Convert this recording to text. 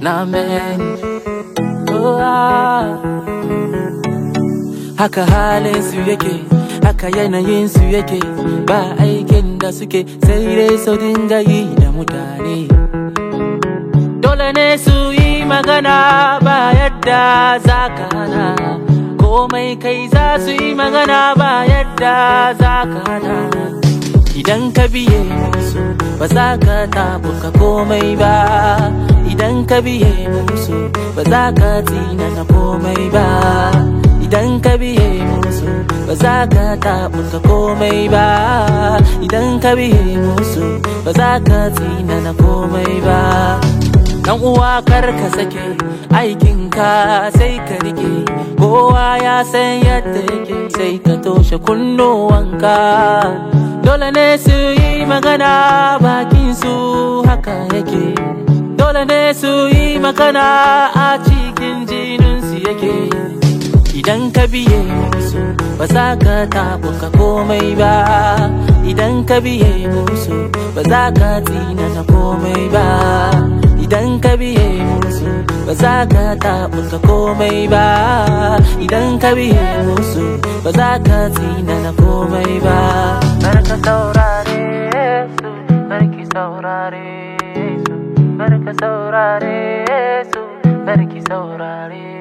na many. Oh, ah. Haka halin su yake, haka yanayin su yake, ba aikin da suke sai dai su dinga yi da mutane. Dole ne su yi magana ba yadda za ka hana, komai kai za su yi magana ba yadda za ka hana. Idan ka biye musu ba za ka tabuka komai ba Idan ka biye musu ba za ka na komai ba Idan ka biye musu ba za ka tabuka komai ba Idan ka biye musu ba za ka na komai ba Dan uwa kar ka sake aikinka sai ka rike kowa ya san yadda yake sai ka toshe kunnuwanka dole ne su yi magana bakin su haka yake dole ne su yi magana a cikin jininsu yake idan ka biye musu ba za ka tabuka komai ba idan ka biye musu ba za ka na komai ba idan ka biye musu ba za ka tabuka komai ba idan ka biye musu ba za ka na komai ba Barka saurare su, barki saurare su, barka saurare su, barki saurare